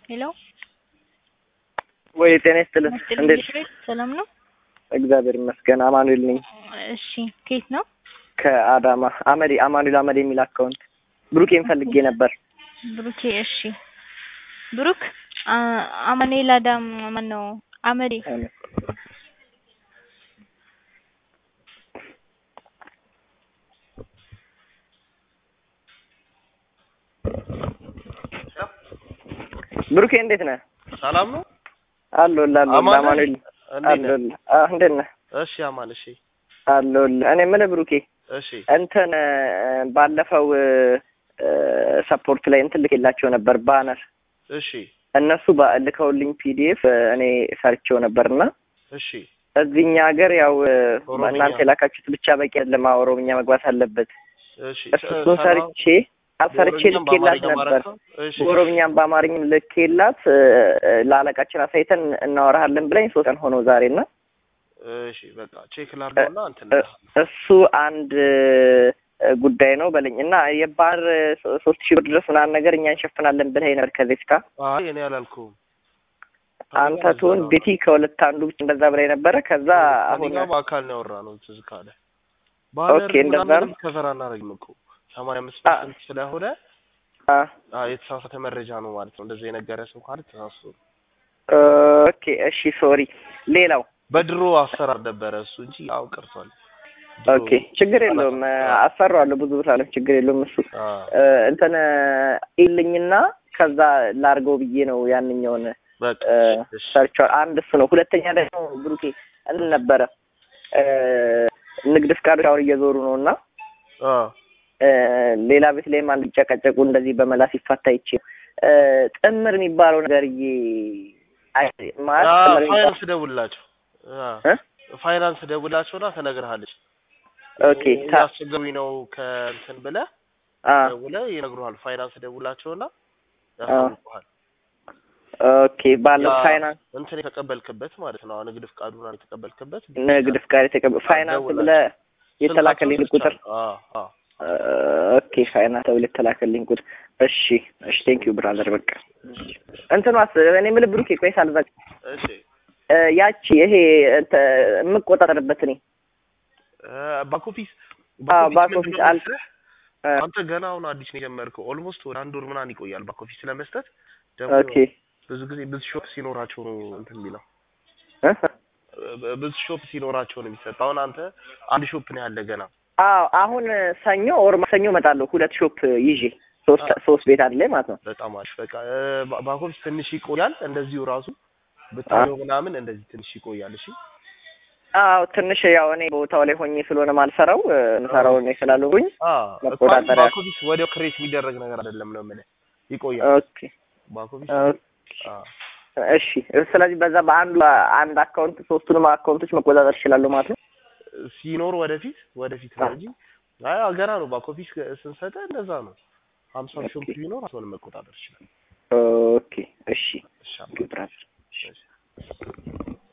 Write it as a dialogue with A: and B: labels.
A: ሄሎ
B: ወይ ጤና ይስጥልን።
A: መስጥልኝ
B: እንዴት?
A: ቤት ሰላም ነው?
B: እግዚአብሔር ይመስገን። አማኑኤል ነኝ
A: እሺ ከየት ነው?
B: ከአዳማ አመዴ አማኑኤል አመዴ የሚል አካውንት ብሩኬን ፈልጌ ነበር።
A: ብሩኬ እሺ ብሩክ አ- አማኑኤል አዳም ማን ነው? አመዴ
B: ብሩኬ እንዴት ነህ?
C: ሰላም ነው?
B: አለሁልህ አለሁልህ።
C: አማን ነህ?
B: አማኑኤል
C: እንዴት ነህ?
B: አለሁልህ። አዎ እንዴት ነህ?
C: እሺ አማን፣ እሺ
B: አለሁልህ። እኔ የምልህ ብሩኬ
C: እሺ
B: እንትን እ፣ ባለፈው እ፣ ሰፖርት ላይ እንትን ልኬላቸው ነበር ባነር
C: እሺ
B: እነሱ ባ- ልከውልኝ ፒዲኤፍ እኔ ሰርቼው ነበርና
C: እሺ
B: እዚህኛ ሀገር ያው እ፣
C: ኦሮምኛ።
B: እናንተ የላካችሁት ብቻ በቂ አይደለም፣ አዎ ኦሮምኛ መግባት አለበት።
C: እሺ
B: እሱን ሰርቼ አሰርቼ
C: በኦሮምኛም
B: ልኬላት
C: በአማርኛም
B: ነበር።
C: ማለት ነው? እሺ
B: በኦሮምኛም በአማርኛም ልኬላት እ፣ እ፣ ለአለቃችን አሳይተን እናወራሃለን ብለኝ ሶስት ቀን ሆነው ዛሬ እና
C: እሺ በቃ ቼክ ላድርገውና እንትን
B: እ፣ እሱ አንድ እ፣ ጉዳይ ነው በለኝ እና የባህር ሶ- ሶስት ሺህ ብር ድረስ ምናምን ነገር እኛ እንሸፍናለን ብለኸኝ ነበር ከዚህ ጋር
C: አይ እኔ አላልኩም።
B: አንተ ትሁን ቤቲ ከሁለት አንዱ ብቻ እንደዛ ብላኝ ነበረ። ከዛ አሁን
C: እኛ በአካል ነው ያወራነው ትዝ ካለ ባነር
B: ኦኬ፣ እንደዛ
C: ምናምን
B: ነው።
C: ከፈራ እናደርግም እኮ ሰማንያ አምስት
B: አ-
C: ፐርሰንት ስለሆነ
B: አ፣
C: አ የተሳሳተ መረጃ ነው ማለት ነው። እንደዛ የነገረ ሰው ካለ ተሳስቶ ነው።
B: ኦኬ እሺ ሶሪ። ሌላው
C: በድሮ አሰራር ነበረ እሱ እንጂ ያው ቀርቷል። ድሮ-
B: ኦኬ ችግር የለውም አሰራዋለሁ ብዙ ብር አለ ችግር የለውም እሱ
C: አ
B: እ፣ እንትን ኢልኝና ከዛ ላርገው ብዬ ነው ያንኛውን
C: በቃ
B: እ፣
C: እሺ
B: ሰርቸዋል። አንድ እሱ ነው። ሁለተኛ ደግሞ ብሩኬ እንትን ነበረ እ፣ ንግድ ፍቃዶች አሁን እየዞሩ ነው እና
C: አ
B: እ፣ ሌላ ቤት ላይም አንድ ጨቀጨቁ እንደዚህ በመላ ሲፋታ ይቼ እ፣ ጥምር የሚባለው ነገርዬ አይ ማለት
C: አ
B: ጥምር የሚባለው
C: ፋይናንስ ደውላቸው አ
B: እ?
C: ፋይናንስ ደውላቸውና ተነግርሃለች።
B: ኦኬ ታ-
C: ያስቸገሩኝ ነው ከእንትን ብለህ
B: አ
C: ደውለህ ይነግሩሃል። ፋይናንስ ደውላቸውና ያሳውቁሃል።
B: ኦኬ ባለው
C: ያ
B: ፋይናንስ
C: እንትን የተቀበልክበት ማለት ነው። ንግድ ፍቃዱን የተቀበልክበት
B: ንግድ ፍቃድ የተቀበ ፋይናንስ
C: ደውላቸው።
B: ብለህ የተላከልኝ
C: ስልካቸውን
B: ቁጥር
C: ሰጥቻለሁ። አ አ
B: ኦኬ ፋይናንስ ተብሎ የተላከልኝ ቁጥር እሺ እሺ ቴንክ ዩ ብራዘር በቃ እንትኗስ እኔ የምልህ ብሩኬ ቆይ ሳልዘጋ
C: እሺ
B: እ፣ ያቺ ይሄ እንተ- የምቆጣጠርበት እኔ
C: ባክ ኦፊስ
B: አዎ፣ ባክ
C: ምንድን
B: ኦፊስ
C: ነው
B: አል-
C: መሰለህ?
B: እ፣
C: አንተ ገና አሁን አዲስ ነው የጀመርከው። ኦልሞስት ወደ አንድ ወር ምናምን ይቆያል ባክ ኦፊስ ለመስጠት። ደግሞ
B: ኦኬ
C: ብዙ ጊዜ ብዙ ሾፕ ሲኖራቸው ነው እንትን የሚለው
B: እ?
C: እ- ብዙ ሾፕ ሲኖራቸው ነው የሚሰጥ። አሁን አንተ አንድ ሾፕ ነው ያለ ገና።
B: አዎ አሁን ሰኞ ኦር ማክሰኞ እመጣለሁ ሁለት ሾፕ ይዤ ሶስት ሶስት ቤት አንድ ላይ ማለት ነው
C: በጣም አሪፍ። በቃ እ፣ ባ- ባክ ኦፊስ ትንሽ ይቆያል። እንደዚሁ ራሱ ብታየው ምናምን እንደዚህ ትንሽ ይቆያል። እሺ
B: አዎ ትንሽ ያው እኔ ቦታው ላይ ሆኜ ስለሆነ ማልሰራው እ፣ ምሰራው እኔ ስላልሆንኩኝ
C: አ
B: መቆጣጠሪያ።
C: ባክ ኦፊስ ወዲያው ክሬት የሚደረግ ነገር አይደለም ነው የምልህ። ይቆያል
B: ኦኬ
C: ባክ ኦፊስ
B: ኦኬ
C: አ
B: እሺ ስለዚህ በዛ በአንዱ አንድ አካውንት ሶስቱንም አካውንቶች መቆጣጠር እችላለሁ ማለት ነው
C: ሲኖር ወደፊት ወደፊት ነው እንጂ አይ ገና ነው። ባክ ኦፊስ ስንሰጠ እንደዛ ነው። ሀምሳ ሾፕ ቢኖር አሁን መቆጣጠር ይችላል።
B: ኦኬ እሺ
C: እሺ
B: ብራዘር
C: እሺ